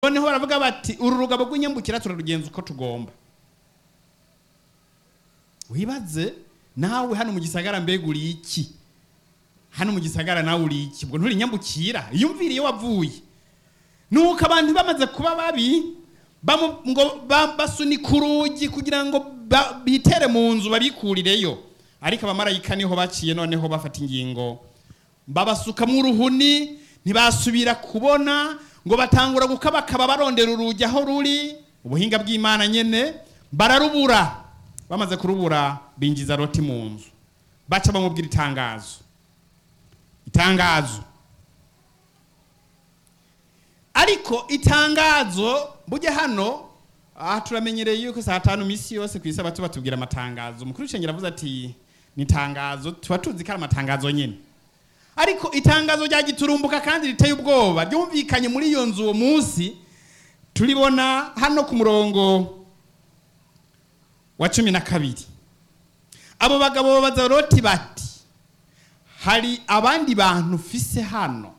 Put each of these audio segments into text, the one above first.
noneho baravuga bati uru rugabo rw'inyambukira turarugenza uko tugomba wibaze nawe hano mu gisagara mbega uri iki hano mu gisagara nawe uri iki ubwo nturi nyambukira iyumvire iyo wavuye nuko abantu bamaze kuba babi bamu- ngo ba- basunika urugi kugira ngo ba- bitere mu nzu babikurireyo ariko abamarayika niho baciye noneho bafata ingingo babasukamwo uruhuni ntibasubira kubona ngo batangura gukabakaba barondera urugi aho ruri ubuhinga bw'imana nyene bararubura bamaze kurubura binjiza roti mu nzu baca bamubwira itangazo itangazo ariko itangazo burya hano aha turamenyereye yuko saa tanu misi yose ku isabato batubwira amatangazo umukuru w'ishengero avuze ati ni itangazo tuba tuzi ko ari amatangazo nyine ariko itangazo rya giturumbuka kandi riteye ubwoba ryumvikanye muri iyo nzu uwo munsi turibona hano ku murongo wa cumi na kabiri abo bagabo babaza roti bati hari abandi bantu ufise hano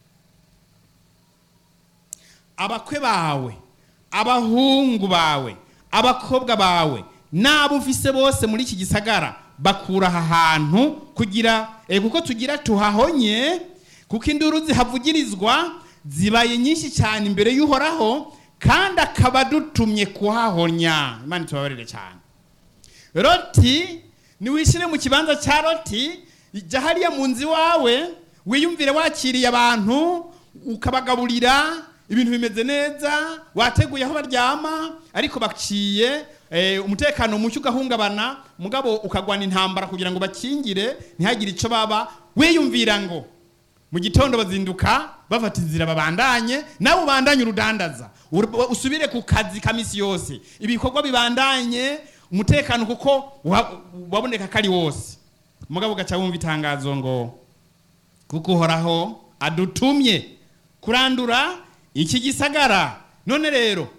abakwe bawe abahungu bawe abakobwa bawe n'abo ufise bose muri iki gisagara bakura aha hantu kugira eh, kuko tugira tuhahonye kuko induru zihavugirizwa zibaye nyinshi cyane imbere y'uhoraho kandi akaba adutumye kuhahonya imana itubabarire cyane roti niwishyire mu kibanza cya roti jya hariya mu nzu iwawe wiyumvire wakiriye abantu ukabagaburira ibintu bimeze neza wateguye aho baryama ariko baciye eh, umutekano muke ugahungabana mugabo ukagwana intambara kugira ngo bakingire ntihagire icyo baba wiyumvira ngo mu gitondo bazinduka bafata inzira babandanye nawe ubandanye urudandaza Ur- usubire ku kazi ka misi yose ibikorwa bibandanye umutekano kuko wa- waboneka ko ari wose mugabo ugaca wumva itangazo ngo kuko uhoraho adutumye kurandura iki gisagara none rero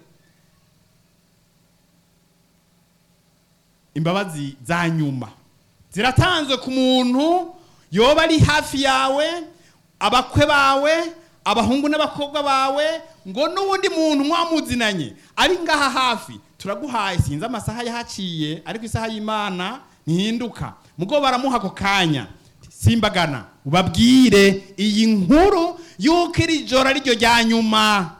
imbabazi za nyuma ziratanzwe ku muntu yoba ari hafi yawe abakwe bawe abahungu n'abakobwa bawe ngo n'uwundi muntu mwamuzinanye ari ngaha hafi turaguhaye sinzi amasaha yahaciye ariko isaha y'imana ntihinduka mugo baramuha ako kanya simbagana ubabwire iyi nkuru y'uko iri joro ari ryo rya nyuma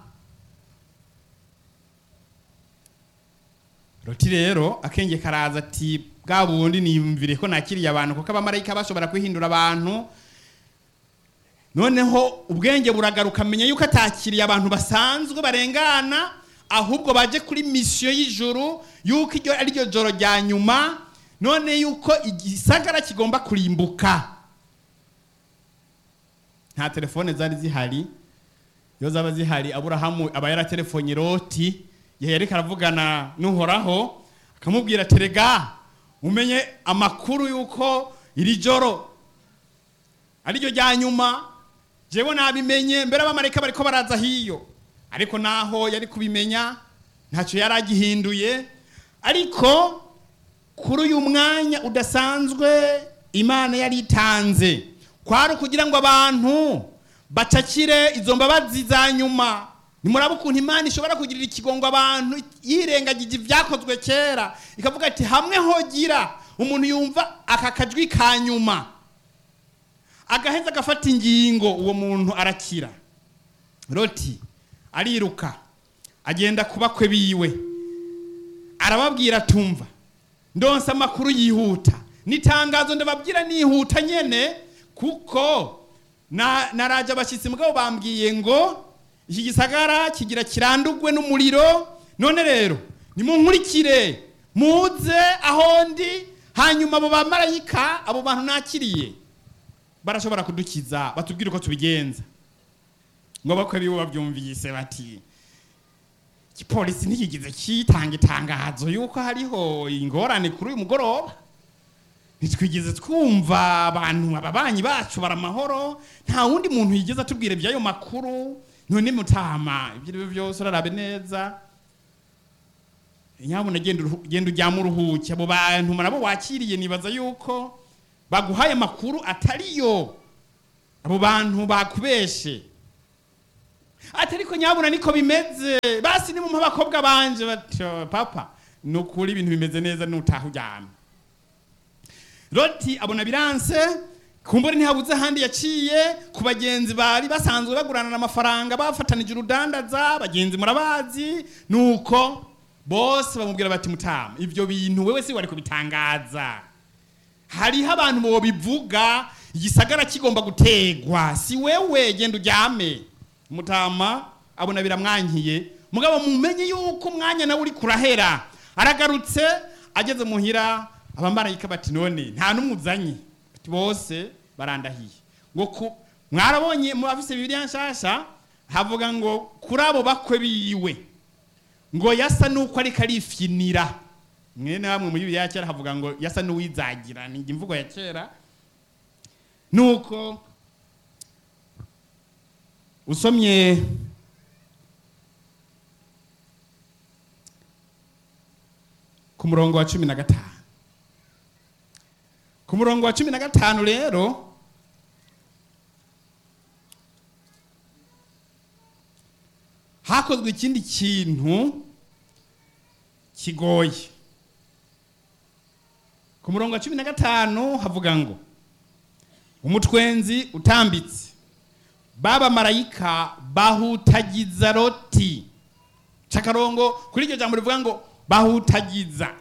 roti rero akenge karaza ati bwa bundi niyumvire ko nakiriye abantu kuko abamarayika bashobora kwihindura abantu noneho ubwenge buragaruka menya yuko atakiriye abantu basanzwe barengana ahubwo baje kuri misiyo y'ijuru yuko iryo ari ryo joro rya nyuma none yuko igisagara kigomba kurimbuka nta telefone zari zihari iyo zaba zihari aburahamu aba yaratelefonye loti igihe yariko aravugana n'uhoraho akamubwira terega umenye amakuru y'uko iri joro ariryo rya nyuma jewe nabimenye mbere abamarayika bariko baraza hiyo ariko naho yari kubimenya ntacyo yari agihinduye ariko kuri uyu mwanya udasanzwe imana yari itanze kwari ukugira ngo abantu bacakire izo mbabazi za nyuma nimuraba ukuntu imana ishobora kugirira ikigongo abantu yirengagije ibyakozwe kera ikavuga ati hamwe hogira umuntu yumva aka kajwi ka nyuma agaheza agafata ingingo uwo muntu arakira roti ariruka agenda ku bakwe biwe arababwira tumva ndonsa amakuru yihuta nitangazo ndababwira nihuta nyene kuko na naraje abashyitsi mugabo bambwiye ngo iki gisagara kigira kirandugwe n'umuriro none rero nimunkurikire muze aho ndi hanyuma abo bamarayika abo bantu nakiriye barashobora kudukiza batubwire uko tubigenza ngo bakwe bibo babyumvise bati igipolisi ntikigize kitanga itangazo yuko hariho ingorane kuri uyu mugoroba ntitwigeze twumva abantu ababanyi bacu baramahoro nta wundi muntu yigeze atubwira iby'ayo makuru none mutama ibyo ari byo byose urarabe neza nyabuna genda uruhu- genda ujyamo uruhuke abo bantu nabo wakiriye nibaza yuko baguhaye amakuru atariyo abo bantu bakubeshe ati ariko nyabuna niko bimeze basi ni mu abakobwa banje bati "Oh, papa ni ukuri ibintu bimeze neza nutaha uryamye loti abona biranse kumbura ntihabuze ahandi yaciye ku bagenzi bari basanzwe baguranana amafaranga bafatanije urudandaza bagenzi murabazi nuko bose bamubwira bati mutama ivyo bintu wewe si wari kubitangaza hariho abantu bobivuga igisagara kigomba gutegwa si wewe genda uryame mutama abona biramwankiye mugabo mumenye yuko umwanya nawe uri kurahera aragarutse ageze muhira abamarayika bati none nta n'umuzanye Bati bose barandahiye ngo ku mwarabonye mu bafise bibiliya nshasha havuga ngo kuri abo bakwe biwe ngo yasa nuko ariko arifyinira mwene bamwe muri bibiliya ya kera havuga ngo yasa n'uwizagira ni imvugo ya kera nuko usomye ku murongo wa cumi na gatanu ku murongo wa cumi na gatanu rero hakozwe ikindi kintu kigoye ku murongo wa cumi na gatanu havuga ngo umutwenzi utambitse baba marayika bahutagiza loti cakarongo kuri iryo jambo rivuga ngo bahutagiza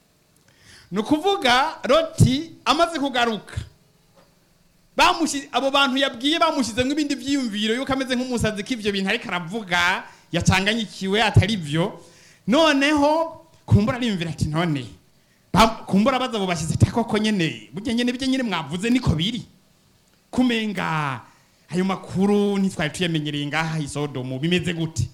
ni ukuvuga loti amaze kugaruka bamushi abo bantu yabwiye bamushyizemo ibindi byiyumviro yuko ameze nk'umusazi ko ibyo bintu ariko aravuga yacanganyikiwe atari byo noneho kumbura ariyumvira ati none ba- kumbura baza abo bashyize ati koko nyene burya nyene ibyo nyene mwavuze niko biri kumenga ayo makuru ntitwari tuyamenyereye ngaha i sodomu bimeze gute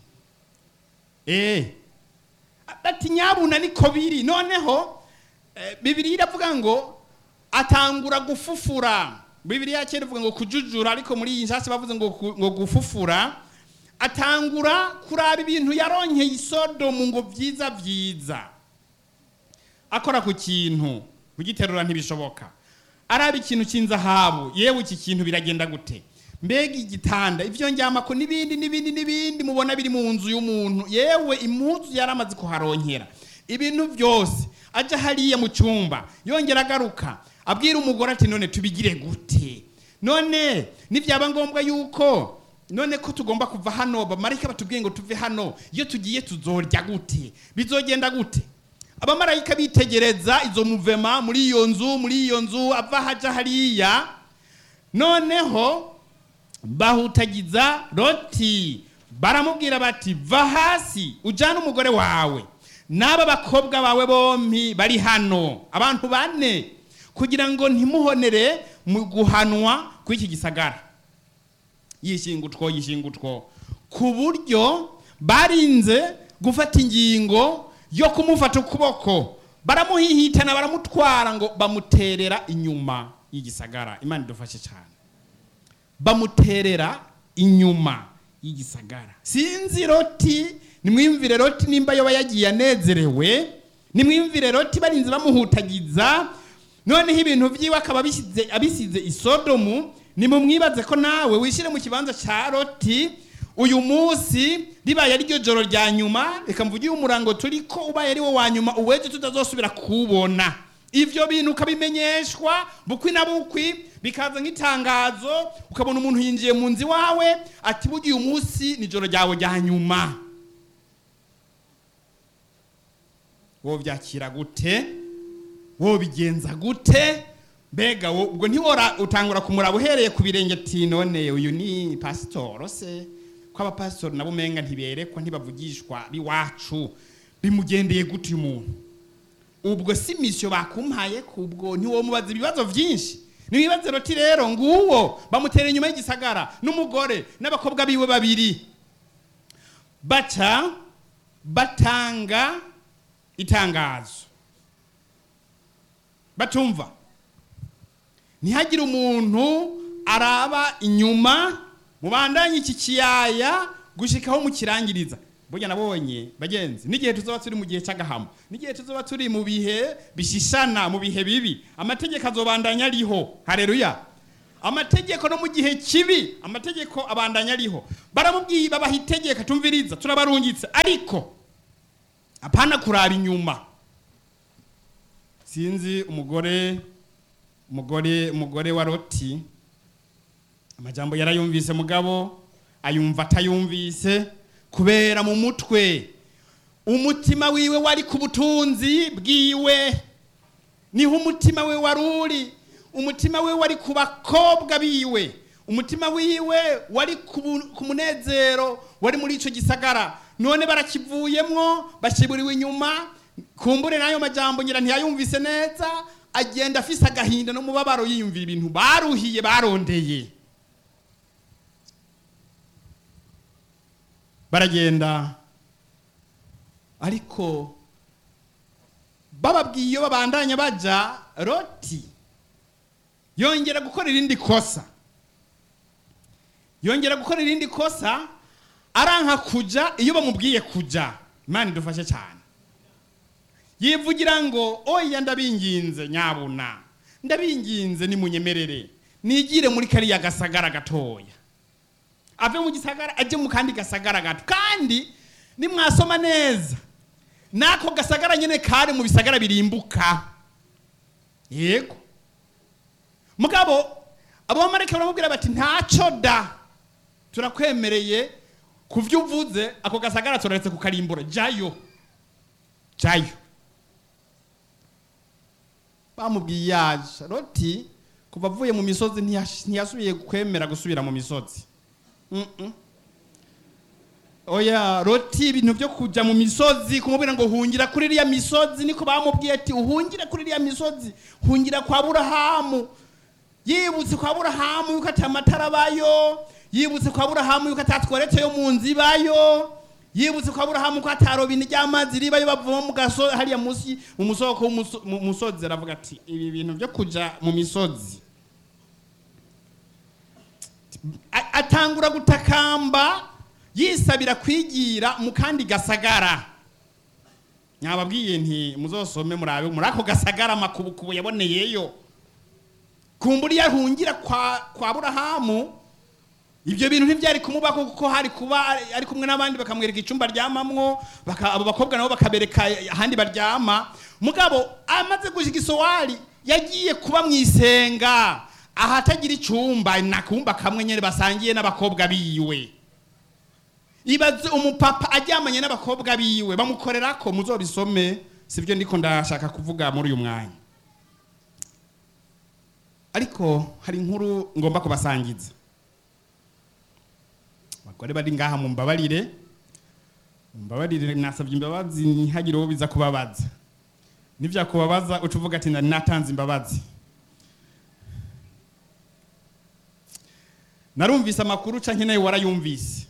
eh ati nyabuna niko biri noneho eh, bibiliya iravuga ngo atangura gufufura bibiliya kera ivuga ngo kujujura ariko muri iyi nshasi bavuze ngo, ku- ngo gufufura atangura kuraba ibintu yaronkeye i sodomu ngo byiza byiza akora ku kintu kugiterura ntibishoboka araba ikintu cy'inzahabu yewe iki kintu biragenda gute mbega igitanda ibyo njyamako n'ibindi n'ibindi n'ibindi mubona biri mu nzu y'umuntu yewe impuzu yari amaze kuharonkera ibintu byose ajya hariya mu cyumba yongera agaruka abwira umugore ati none tubigire gute none nibyaba ngombwa yuko none ko tugomba kuva hano bamarayika batubwiye ngo tuve hano iyo tugiye tuzorya gute bizogenda gute abamarayika bitegereza izo muvema muri iyo nzu muri iyo nzu ava haja hariya noneho bahutagiza loti baramubwira bati va hasi ujyane umugore wawe n'aba bakobwa bawe bombi bari hano abantu bane kugira ngo ntimuhonere mu guhanwa kw'iki gisagara yishingutwo yishingutwo ku buryo barinze gufata ingingo yo kumufata ukuboko baramuhihitana baramutwara ngo bamuterera inyuma y'igisagara imana idufashe cyane bamuterera inyuma y'igisagara sinzi loti nimwiyumvire loti nimba yoba yagiye anezerewe nimwiyumvire loti barinze bamuhutagiza noneho ibintu byiwe akaba abishyize- abisize isodomu nimumwibaze ko nawe wishyire mu kibanza cya loti uyu munsi ribaye ari ryo joro rya nyuma reka mvuge uyu murango turi ko ubaye ari wo wa nyuma uweje tutazosubira kuwubona ivyo bintu ukabimenyeshwa bukwi na bukwi bikaza nk'itangazo ukabona umuntu yinjiye mu nzu iwawe ati burya uyu munsi ni ijoro ryawe rya nyuma wovyakira gute wobigenza gute mbega wo- ubwo ntiwora utangura kumuraba uhereye ku birenge ati none uyu ni pasitoro se ko abapasitori nabo umenga ntiberekwa ntibavugishwa biwacu bimugendeye gute uyu muntu ubwo si misiyo bakumpaye kubwo ntiwomubaza ibibazo byinshi nibibaze roti rero nguwo bamutera inyuma y'igisagara n'umugore n'abakobwa biwe babiri baca batanga itangazo batumva ntihagire umuntu araba inyuma mubandanye iki kiyaya gushikaho mukirangiriza burya nabonye bagenzi n'igihe tuzoba turi mu gihe cy'agahamo n'igihe tuzoba turi mu bihe bishishana mu bihe bibi amategeko azobandanya ariho hareruya amategeko no mu gihe kibi amategeko abandanya ariho baramubwiye babaha itegeko tumviriza turabarungitse ariko apana kuraba inyuma sinzi umugore umugore umugore wa loti amajambo yarayumvise mugabo ayumva atayumvise kubera mu mutwe umutima wiwe wari ku butunzi bwiwe niho umutima we wari uri umutima we wari ku bakobwa biwe umutima wiwe wari ku bu- ku munezero wari muri icyo gisagara none barakivuyemwo bashyiburiwe inyuma kumbure n'ayo majambo ngira ntiyayumvise neza agenda afise agahinda n'umubabaro yiyumvira ibintu baruhiye barondeye baragenda ariko bababwiye iyo babandanya baja loti yongera gukora irindi kosa yongera gukora irindi kosa aranka kuja iyo bamubwiye kuja imana idufashe cyane yivugira ngo oya ndabinginze nyabuna ndabinginze nimunyemerere nigire muri kariya gasagara gatoya ave mu gisagara ajye mu kandi gasagara gato kandi nimwasoma neza n'ako gasagara nyine kari mu bisagara birimbuka yego mugabo abamarayika baramubwira bati ntacyo da turakwemereye ku byo uvuze ako gasagara turaretse kukarimbura jayo jayo bamubwiye yaje roti kuva avuye mu misozi ntiyash- ntiyasubiye kwemera gusubira mu misozi Mm-mm. oya roti ibintu byo kujya mu misozi kumubwira ngo hungira kuri iriya misozi niko bamubwiye ati uhungire kuri iriya misozi hungira kwa burahamu yibutse kwa burahamu yuko ati amatara abayo yibutse kwa burahamu yuko atatweretse yo mu nzu ibayo yibutse kwa burahamu ko atarobini ry'amazi ribayo bavoma mu gaso hariya munsi mu musoko w'umuso- mu musozi aravuga ati ibi bintu byo kuja mu misozi A- atangura gutakamba yisabira kwigira mu kandi gasagara nyababwiye nti muzosome murabe muri ako gasagara amakubukubu yaboneyeyo kumbura iyo ahungira kwa, kwa burahamu ibyo bintu ntibyari kumubaho kuko hari kuba ari- ari kumwe n'abandi bakamwereka icyumba aryamamwo baka- abo bakobwa nabo bakabereka ahandi baryama mugabo amaze gushika isowari yagiye kuba mu isenga ahatagira icyumba nakumba kamwe nyine basangiye n'abakobwa biwe ibaze umupapa aryamanye n'abakobwa biwe bamukorera ko muzobisome sibyo ndiko ndashaka kuvuga muri uyu mwanya ariko hari inkuru ngomba kubasangiza abagore bari ngaha mumbabarire mumbabarire nasabye imbabazi ntihagire uwo biza kubabaza nivyakubabaza uca uvuga ati nari natanze imbabazi narumvise amakuru canke nawe warayumvise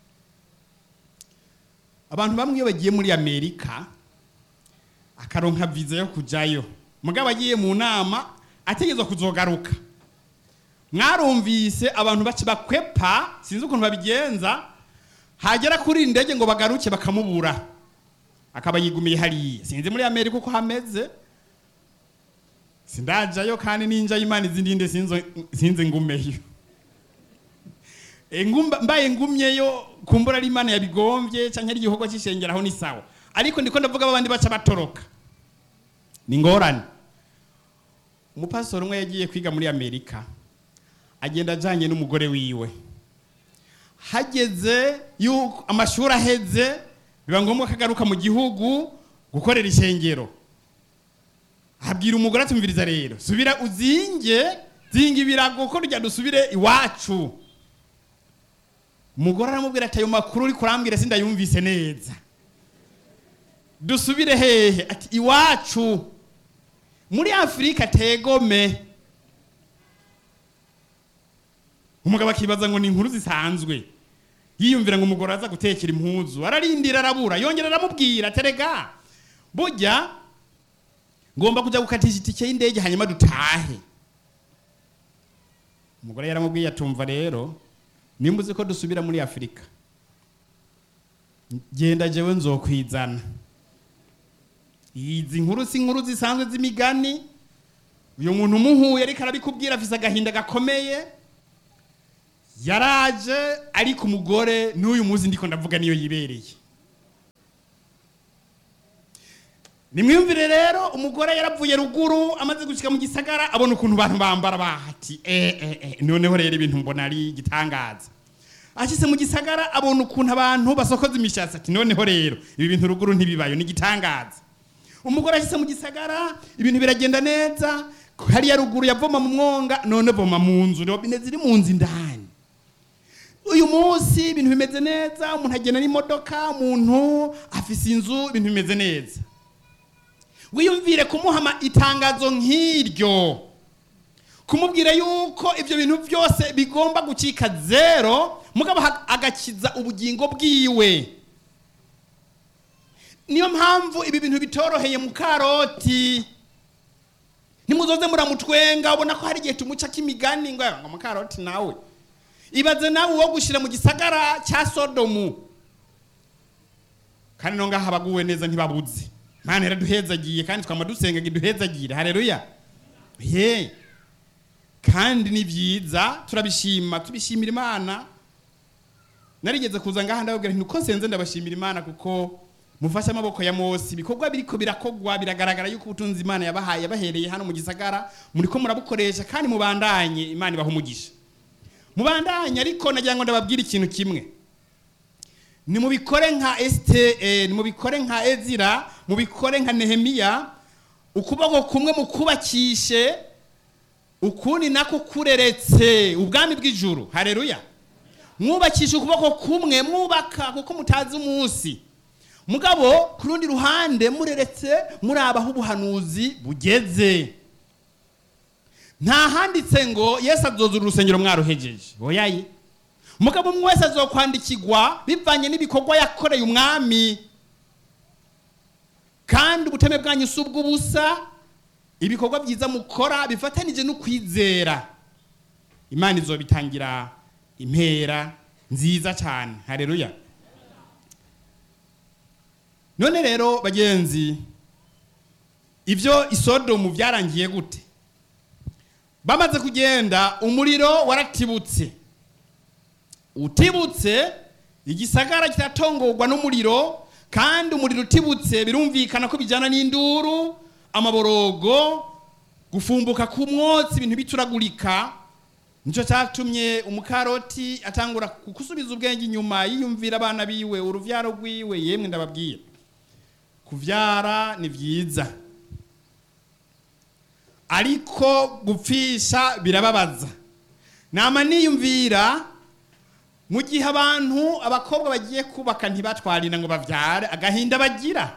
abantu bamwe iyo bagiye muri amerika akaronka viza yo kujayo mugabo agiye mu nama ategerezwa kuzogaruka mwarumvise abantu baci bakwepa sinzi ukuntu babigenza hagera kuri iyi ndege ngo bagaruke bakamubura akaba yigumiye hariya sinzi muri amerika uko hameze sindajayo kandi ninja imana izindi nde sinzo- sinzi ngumeyo E, ngumba- mbaye ngumyeyo kumbura ari imana yabigombye canke ari igikorwa c'ishengeraho ni sawa ariko ndiko ndavuga babandi baca batoroka ni ngorane umupastori umwe yagiye kwiga muri amerika agenda ajanye n'umugore wiwe hageze yuko amashuri aheze biba ngombwa ko agaruka mu gihugu gukorera ishengero abwira umugore atumviriza rero subira uzinge zinga ibirago ko rya dusubire iwacu umugore aramubwira ati ayo makuru uri kurambwira sindayumvise neza dusubire hehe ati iwacu muri afurika tegome umugabo akibaza ngo ni inkuru zisanzwe yiyumvira ngo umugore aza gutekera impuzu ararindira arabura yongera aramubwira terega burya ngomba kujya gukatisha itike y'indege hanyuma dutahe umugore yaramubwiye atumva rero nimba uzi ko dusubira muri afurika genda jewe nzokwizana izi nkuru si inkuru zisanzwe z'imigani uyu muntu umuhuye ariko arabikubwira afise agahinda gakomeye yaraje ariko umugore n'uyu munsi ndiko ndavuga niyo yibereye nimwiyumvire rero umugore yaravuye ruguru amaze gushika mu gisagara abona ukuntu abantu bambara bahati eh, eh, eh. noneho rero ibintu mbona ari igitangaza ashyize mu gisagara abona ukuntu abantu basokoza imishatsi ati noneho rero ibi bintu ruguru ntibibayo ni igitangaza umugore ashyize mu gisagara ibintu biragenda neza hariya ruguru yavoma mu mwonga none voma mu nzu robine ziri mu nzu indani uyu munsi ibintu bimeze neza umuntu agenda n'imodoka umuntu afise inzu ibintu bimeze neza wiyumvire kumuha itangazo nk'iryo kumubwira yuko ibyo bintu byose bigomba gucika zero mugabo agakiza ubugingo bwiwe niyo mpamvu ibi bintu bitoroheye mu karoti ntimuzoze muramutwenga ubona ko hari igihe tumuca k'imigani ngo ngo mu karoti nawe ibaze nawe uwo gushyira mu gisagara cya sodomu kandi no ngaha abaguwe neza ntibabuze Mana yaraduhezagiye kandi twama dusenga ngo iduhezagire haleluya ye kandi ni byiza turabishima tubishimira imana narigeze kuza ngaha ndababwira nti uko nsenze ndabashimira imana kuko mufashe amaboko ya Mose ibikorwa biriko birakogwa biragaragara yuko ubutunzi imana yabahaye yabahereye hano mu gisagara muriko murabukoresha kandi mubandanye imana ibaha umugisha mubandanye ariko nagira ngo ndababwire ikintu kimwe nimubikore nka esite nimubikore nka ezira mubikore nka nehemiya ukuboko kumwe mukubakishe ukundi nako kureretse ubwami bw'ijuru hareruya mwubakisha ukuboko kumwe mwubaka kuko mutazi umunsi mugabo ku rundi ruhande mureretse muraba aho ubuhanuzi bugeze nta handitse ngo yesu azozura urusengero mwaruhejeje oyaye mugabo umwe wese azokwandikirwa bivanye n'ibikorwa yakoreye umwami kandi ubuteme bwanyu si ubw'ubusa ibikorwa byiza mukora bifatanije no kwizera imana izobitangira impera nziza cyane hareruya none rero bagenzi ibyo isodomu byarangiye gute bamaze kugenda umuriro waratibutse utibutse igisagara kiratongorwa n'umuriro kandi umuriro utibutse birumvikana ko bijyana n'induru amaborogo gufumbuka ku mwotsi ibintu bituragurika nicyo cyatumye umukaroti atangura gusubiza ubwenge inyuma yiyumvira abana biwe urubyaro rwiwe yemwe ndababwira kubyara ni byiza ariko gupfisha birababaza nama niyumvira mu gihe abantu abakobwa bagiye kubaka ntibatwarira ngo babyare agahinda bagira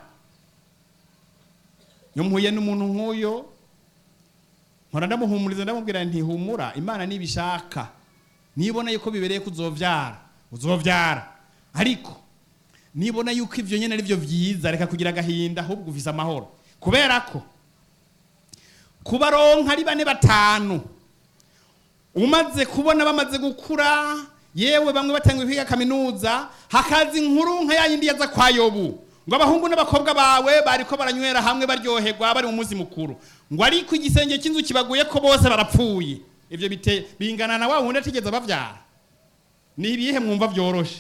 iyo mpuye n'umuntu nk'uyo nkora ndamuhumuriza ndamubwira ntihumura imana nibishaka nibona yuko bibereye ko uzobyara uzobyara ariko nibona yuko ibyo nyine ari byo byiza reka kugira agahinda ahubwo uvise amahoro kubera ko kubaronka ari bane batanu umaze kubona bamaze gukura yewe bamwe batangiye kwiga kaminuza hakaza inkuru nka ya yindi yaza kwa yobu ngo abahungu n'abakobwa bawe bariko baranywera hamwe baryoherwa bari mu munsi mukuru ngo ariko igisenge cy'inzu kibaguye ko bose barapfuye ibyo bite bingana na wa wundi atigeze bavyara ni ibihe mwumva byoroshe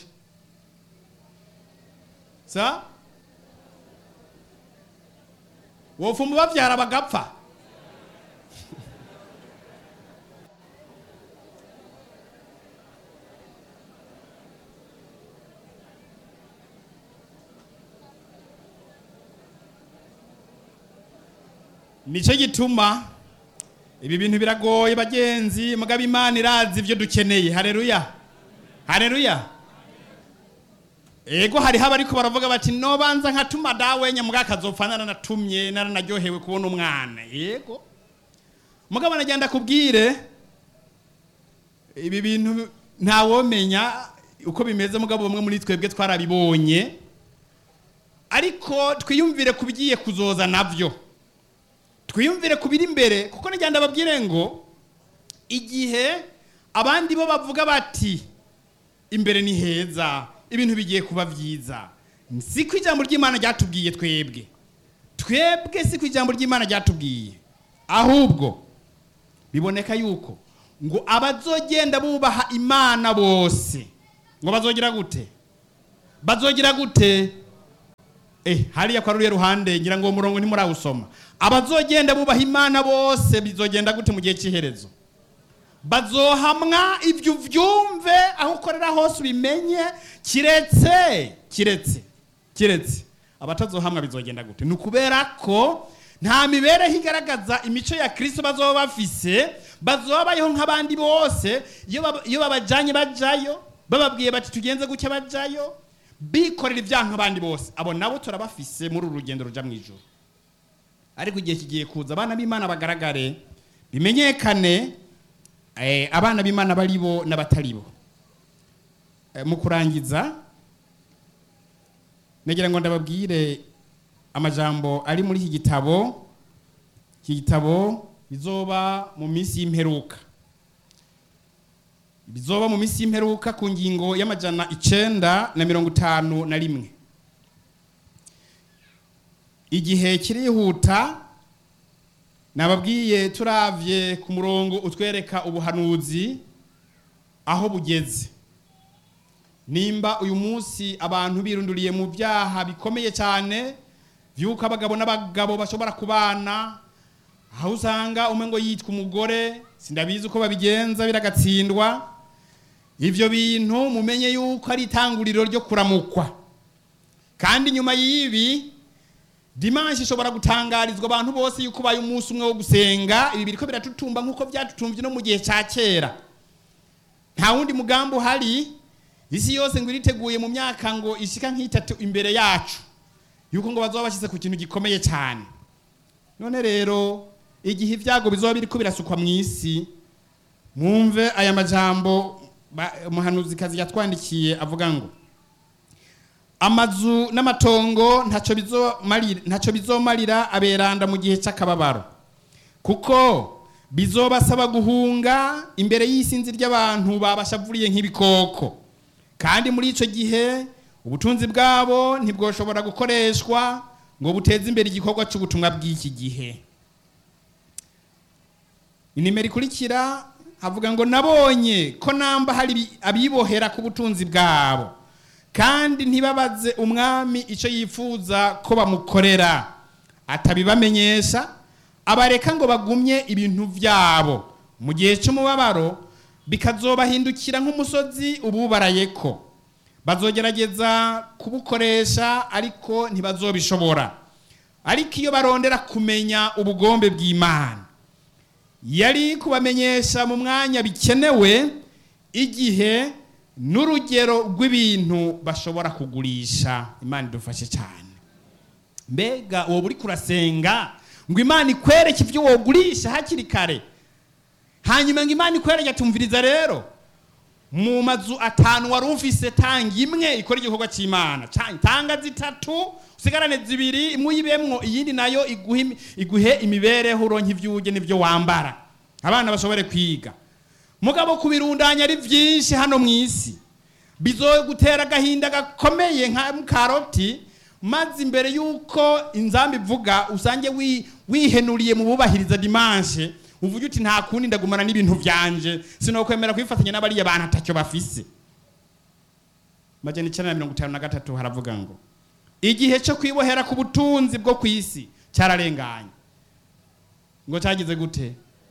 sa wofuma bavyara bagapfa nicyo gituma ibi bintu biragoye bagenzi mugabo imana irazi ibyo dukeneye hareruya hareruya ego hariho abariko baravuga bati nobanza nkatuma dawe nyamuga akazopfa naranatumye naranaryohewe kubona umwana yego mugabo nagenda kubwire ibi bintu ntawomenya uko bimeze mugabo bamwe muri twebwe twarabibonye ariko twiyumvire ku bigiye kuzoza navyo twiyumvire ku biri imbere kuko nagenda babwire ngo igihe abandi bo bavuga bati imbere ni heza ibintu bigiye kuba byiza si ko ijambo ry'imana ryatubwiye twebwe twebwe si ko ijambo ry'imana ryatubwiye ahubwo biboneka yuko ngo abazogenda bubaha imana bose ngo bazogira gute bazogira gute eh hariya kwa ruriya ruhande ngira ngo uwo murongo ntimurawusoma abazogenda bubaha imana bose bizogenda gute mu gihe cy'iherezo bazohamwa ibyo uvyumve aho ukorera hose ubimenye kiretse kiretse kiretse abatazohamwa bizogenda gute ni ukubera ko nta mibereho igaragaza imico ya kirisito bazoba bafise bazoba bayeho nk'abandi bose iyo baba- iyo babajanye bajayo bababwiye bati tugenze gutya bajayo bikorera ibyaha nk'abandi bose abo nabo turabafise muri uru rugendo ruja mu ijoro ariko igihe kigiye kuza abana b'imana bagaragare bimenyekane eh, abana b'imana bari bo n'abatari bo Eh, mu kurangiza nagira ngo ndababwire amajambo ari muri iki gitabo iki gitabo bizoba mu minsi y'imperuka bizoba mu minsi y'imperuka ku ngingo y'amajana icenda na mirongo itanu na rimwe igihe kirihuta nababwiye turavye ku murongo utwereka ubuhanuzi aho bugeze nimba uyu munsi abantu birunduriye mu byaha bikomeye cyane vyuko abagabo n'abagabo bashobora kubana aho usanga umwe ngo yitwa umugore sindabizi uko babigenza biragatsindwa ivyo bintu mumenye yuko ari itanguriro ryo kuramukwa kandi nyuma y'ibi dimanshi ishobora gutangarizwa abantu bose yuko ubaye umunsi umwe wo gusenga ibi biriko biratutumba nk'uko byatutumvye no mu gihe ca kera nta wundi mugambi uhari isi yose ngo iriteguye mu myaka ngo ishika nk'itatu imbere yacu yuko ngo bazoba bashyize ku kintu gikomeye cyane none rero igihe ibyago bizoba biriko birasukwa mu isi mwumve aya majambo ba- umuhanuzikazi yatwandikiye avuga ngo amazu n'amatongo ntacyo bizomarira ntacyo bizomarira aberanda mu gihe cy'akababaro kuko bizobasaba guhunga imbere y'isinzi ry'abantu babashavuriye nk'ibikoko kandi muri icyo gihe ubutunzi bwabo ntibwoshobora gukoreshwa ngo buteze imbere igikorwa cy'ubutumwa bw'iki gihe inimero ikurikira havuga ngo nabonye ko namba hari ibi- abibohera ku butunzi bwabo kandi ntibabaze umwami icyo yifuza ko bamukorera atabibamenyesha abareka ngo bagumye ibintu byabo mu gihe cy'umubabaro bikazobahindukira nk'umusozi ububaraye ko bazogerageza kubukoresha ariko ntibazobishobora ariko iyo barondera kumenya ubugombe bw'imana yari kubamenyesha mu mwanya bikenewe igihe n'urugero rw'ibintu bashobora kugurisha imana idufashe cyane mbega uwo buri kurasenga ngo imana ikwereke ibyo wogurisha hakiri kare hanyuma ngo imana ikwereke atumviriza rero mu mazu atanu wari ufise tanga imwe ikora igikorwa cy'imana Ca- tanga zitatu usigarane zibiri imwe uyibemwo iyindi nayo iguhe imi- iguhe imibereho uronke ibyo urya n'ibyo wambara abana bashobore kwiga mugabo kubirundanya ari byinshi hano mu isi bizogutera agahinda gakomeye nka karoti maze imbere y'uko inzamba ivuga usange wi- wihenuriye mu bubahiriza dimanche uvuge uti nta kundi ndagumana n'ibintu byanje sinokwemera kwifatanya n'abariya bantu atacyo bafise majana icyenda na mirongo itanu na gatatu haravuga ngo igihe cyo kwibohera ku butunzi bwo ku isi cyararenganye ngo cyagize gute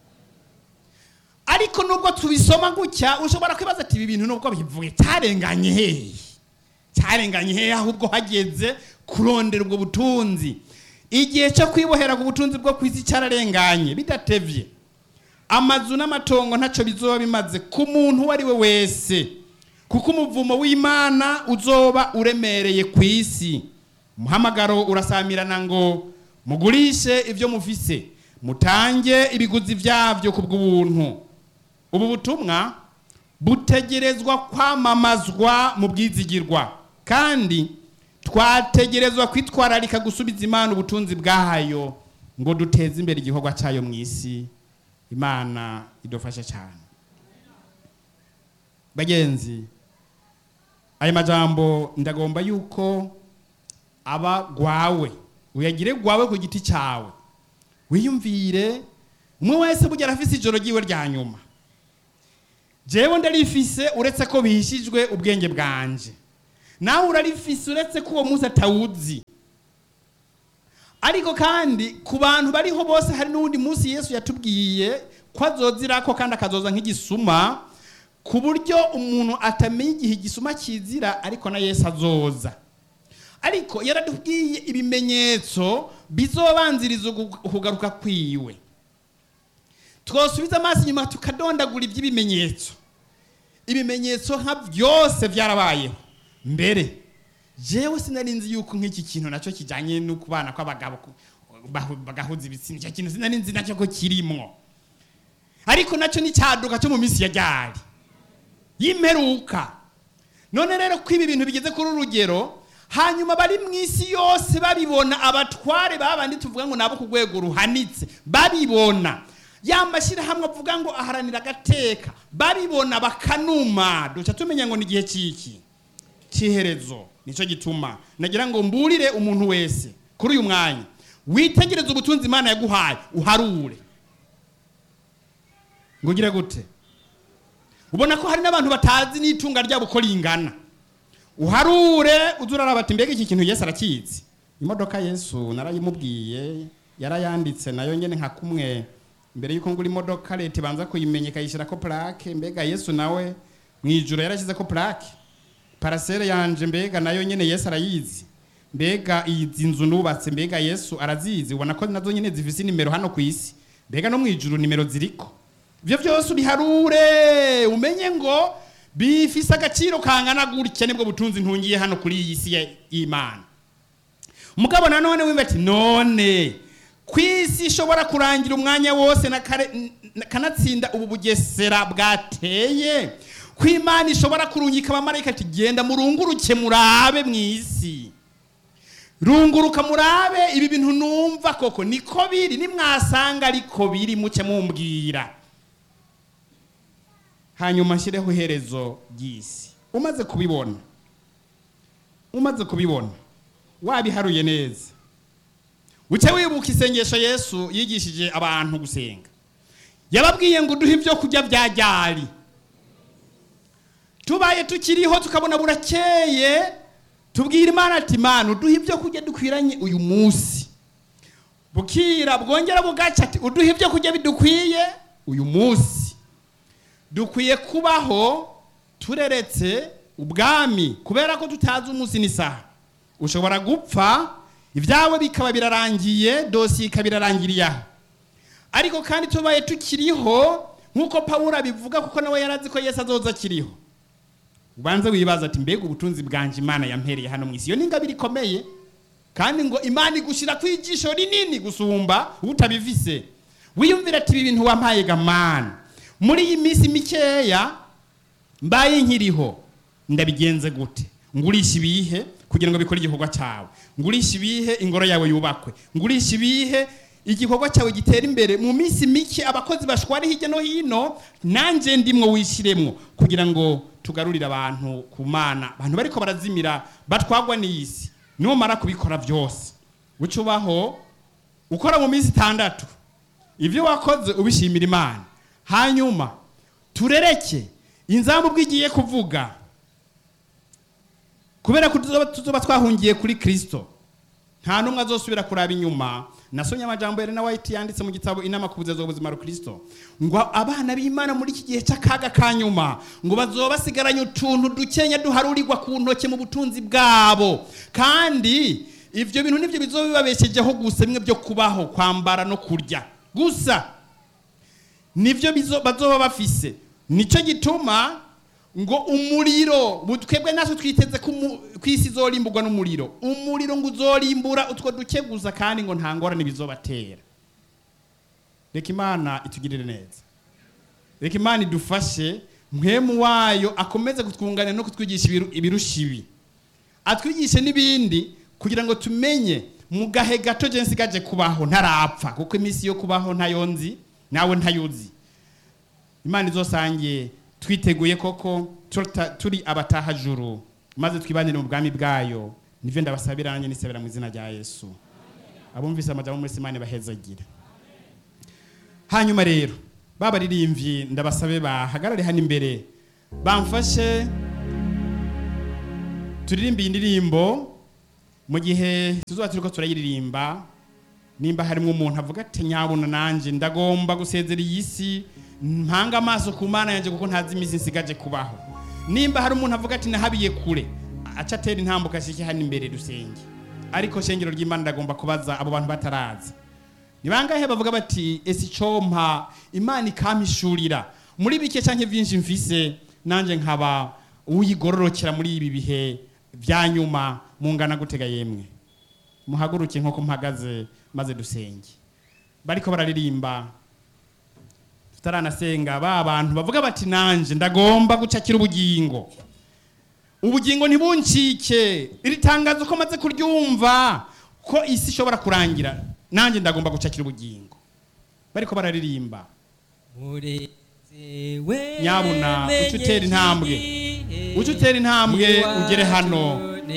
ariko nubwo tubisoma gutya ushobora kwibaza ati ibi bintu nubwo bivuye cyarenganye hehe cyarenganye hehe ahubwo hageze kurondera ubwo butunzi igihe cyo kwibohera ku butunzi bwo ku isi cyararenganye bidatevye amazu n'amatongo ntacyo bizoba bimaze ku muntu uwo ari we wese kuko umuvumo w'imana uzoba uremereye ku isi umuhamagaro urasamirana ngo mugurishe ibyo mufise mutange ibiguzi byabyo ku bw'ubuntu ubu butumwa butegerezwa kwamamazwa mu bwizigirwa kandi twategerezwa kwitwararika gusubiza imana ubutunzi bwayo ngo duteze imbere igikorwa cyayo mu isi imana idufashe cyane bagenzi aya majambo ndagomba yuko aba gwawe uyagire gwawe ku giti cyawe wiyumvire umwe wese burya arafise ijoro ryiwe rya nyuma jewe ndarifise uretse ko bihishijwe ubwenge bwanje nawe urarifise uretse ko uwo munsi atawuzi ariko kandi ku bantu bariho bose hari n'uwundi munsi yesu yatubwiye ko azozirako kandi akazoza nk'igisuma ku buryo umuntu atamenya igihe igisuma kizira ariko na yesu azoza ariko yaratubwiye ibimenyetso bizobanziriza ugu- ukugaruka kwiwe twosubiza amaso inyuma tukadondagura iby'ibimenyetso ibimenyetso nka byose byarabayeho mbere jewe sinari nzi yuko nk'iki kintu nacyo kijyanye no kubana kw'abagabo ku- bahu- bagahuza ibitsina icyo kintu sinari nzi nacyo ko kirimwo ariko nacyo ni cyaduka cyo mu minsi ya ryari y'imperuka none rero ko ibi bintu bigeze kuri uru rugero hanyuma bari mu isi yose babibona abatware babandi tuvuga ngo nabo ku rwego ruhanitse babibona ya mashyirahamwe avuga ngo aharanira agateka babibona bakanuma duca tumenya ngo ni igihe cy'iki cy'iherezo nicyo gituma nagira ngo mburire umuntu wese kuri uyu mwanya witegereze ubutunzi imana yaguhaye uharure ngo ugire gute ubona ko hari n'abantu batazi n'itunga ryabo uko ringana uharure uze uraraba ati mbega iki kintu yesu arakizi imodoka yesu narayimubwiye yarayanditse nayo nyine nka kumwe mbere y'uko ngura imodoka leta ibanza kuyimenya ikayishyira ko purake mbega yesu nawe mu ijoro yarashyize ko purake parasere yanje mbega nayo nyine yesu arayizi mbega izi nzu nubatse mbega yesu arazizi ubona ko nazo nyine zifise nimero hano ku isi mbega no mu ijuru nimero ziriko ibyo byose ubiharure umenye ngo bifise agaciro kangana gutya nibwo butunzi ntungiye hano kuri iyi si ya- y'imana mugabo nanone wimba ati none ku isi ishobora kurangira umwanya wose na kare- n- n- kanatsinda ubu bugesera bwateye ko imana ishobora kurungika abamarayika ati genda murunguruke murabe mu isi runguruka murabe ibi bintu numva koko niko biri nimwasanga ariko biri muke mumbwira hanyuma nshyireho iherezo ry'isi umaze kubibona umaze kubibona wabiharuye neza uce wibuka isengesho yesu yigishije abantu gusenga yababwiye ngo uduhe ibyo kurya bya ryari tubaye tukiriho tukabona burakeye tubwira imana ati imana uduhe ibyo kurya dukwiranye uyu munsi bukira bwongera bugaca ati uduhe ibyo kurya bidukwiye uyu munsi dukwiye kubaho tureretse ubwami kubera ko tutazi umunsi n'isaha ushobora gupfa ibyawe bikaba birarangiye dosiye ikaba irarangiriye aho ariko kandi tubaye tukiriho nk'uko pawulo abivuga kuko nawe yarazi ko yesu azoza akiriho ubanze wibaza ati mbega ubutunzi bwanje imana yampereye hano mu isi iyo ni ingabire ikomeye kandi ngo imana igushyira ku ijisho rinini gusumba utabivise wiyumvira ati ibi bintu wampaye gamana muri iyi minsi mikeya mbaye nkiriho ndabigenze gute ngurisha ibihe kugira ngo bikore igikorwa cyawe ngurisha ibihe ingoro yawe yubakwe ngurisha ibihe igikorwa cyawe gitera imbere mu minsi mike abakozi bashwari hirya no hino nanjye ndimwo wishyiremwo kugira ngo tugarurire abantu ku mana abantu bariko barazimira batwagwa n'isi numara kubikora byose uca ubaho ukora mu minsi itandatu ibyo wakoze ubishimira imana hanyuma turereke inzambu bw'igiye kuvuga kubera ko tuzoba- tuzoba twahungiye kuri kirisito nta n'umwe azosubira kuraba inyuma nasomye amajambo ya Elena White yanditse mu gitabo inama ku buzeza bw'ubuzima rukristo ngo abana b'imana muri iki gihe cy'akaga ka nyuma ngo bazoba basigaranye utuntu dukenya duharurirwa ku ntoke mu butunzi bwabo kandi ivyo bintu nivyo bizoba bibabeshejeho gusa bimwe byo kubaho kwambara no kurya gusa nivyo bizo- bazoba bafise nicyo gituma ngo umuriro bu- twebwe natwe twiteze ko umu- ko isi izorimburwa n'umuriro umuriro ngo uzorimbura utwo duke gusa kandi ngo nta ngorane bizobatera reka imana itugirire neza reka imana idufashe mwemu wayo akomeze kutwunganira no kutwigisha ibiru- ibirusha ibi atwigishe n'ibindi kugira ngo tumenye mu gahe gato je nsigaje kubaho ntarapfa kuko iminsi yo kubaho ntayo nzi nawe ntayuzi imana izosangiye twiteguye koko tuta- turi abatahajuru maze twibanire mu bwami bwayo nivyo ndabasabira nanjye nisabira mu izina rya yesu abumvise amajambo muri simani bahezagire hanyuma rero babaririmbyi ndabasabe bahagarare hano imbere bamfashe turirimbe iyi ndirimbo mu gihe tuzoba turiko turayiririmba nimba harimo umuntu avuga ati nyabuna nanjye ndagomba gusezera iyi si mpanga amaso ku mana yanjye kuko ntazi iminsi nsigaje kubaho nimba hari umuntu avuga ati nahabiye kure aca atera intambuka ashike hano imbere dusenge ariko shengero ry'imana ndagomba kubaza abo bantu bataraza ni bangahe bavuga bati ese icompa imana ikampishurira muri bike cyangwa byinshi mfise nanjye nkaba uyigororokera muri ibi bihe bya nyuma mungana gutega yemwe muhaguruke nk'uko mpagaze maze dusenge bariko bararirimba tutaranasenga ba bantu bavuga bati nanje ndagomba gucakira ubugingo ubugingo ntibuncike iri tangazo ko maze kuryumva ko isi ishobora kurangira nanjye ndagomba gucakira ubugingo bariko bararirimba murezewe Nyabuna, uca utera intambwe. uca utera intambwe ugere hano